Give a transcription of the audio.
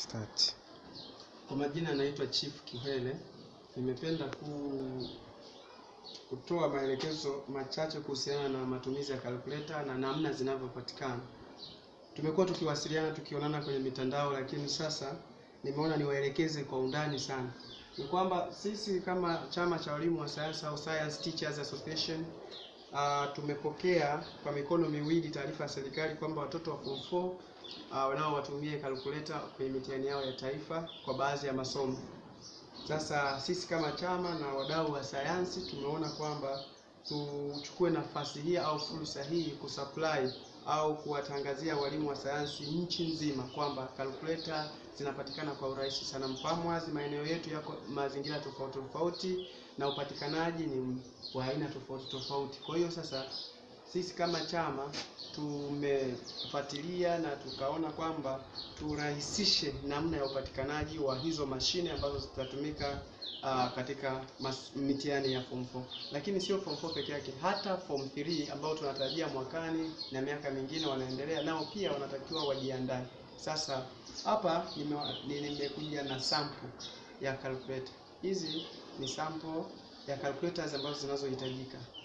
Start. Kwa majina naitwa Chief Kihwele. Nimependa ku kutoa maelekezo machache kuhusiana na matumizi ya calculator na namna zinavyopatikana. Tumekuwa tukiwasiliana tukionana kwenye mitandao, lakini sasa nimeona niwaelekeze kwa undani sana. Ni kwamba sisi kama chama cha walimu wa sayansi au Science Teachers Association uh, tumepokea kwa mikono miwili taarifa ya serikali kwamba watoto wa form 4 uh, nao watumie calculator kwenye mitihani yao ya taifa kwa baadhi ya masomo. Sasa sisi kama chama na wadau wa sayansi tumeona kwamba tuchukue nafasi hii au fursa hii kusupply au kuwatangazia walimu wa sayansi nchi nzima kwamba calculator zinapatikana kwa urahisi sana. Mfahamu wazi maeneo yetu yako mazingira tofauti tofauti na upatikanaji ni wa aina tofauti tofauti. Kwa hiyo sasa sisi kama chama tumefuatilia na tukaona kwamba turahisishe namna ya upatikanaji wa hizo mashine ambazo zitatumika uh, katika mas- mitihani ya form 4. Lakini sio form 4 peke yake, hata form 3 ambao tunatarajia mwakani na miaka mingine wanaendelea, nao pia wanatakiwa wajiandae. Sasa hapa nime- nimekuja na sample ya calculator. Hizi ni sample ya calculators ambazo zinazohitajika.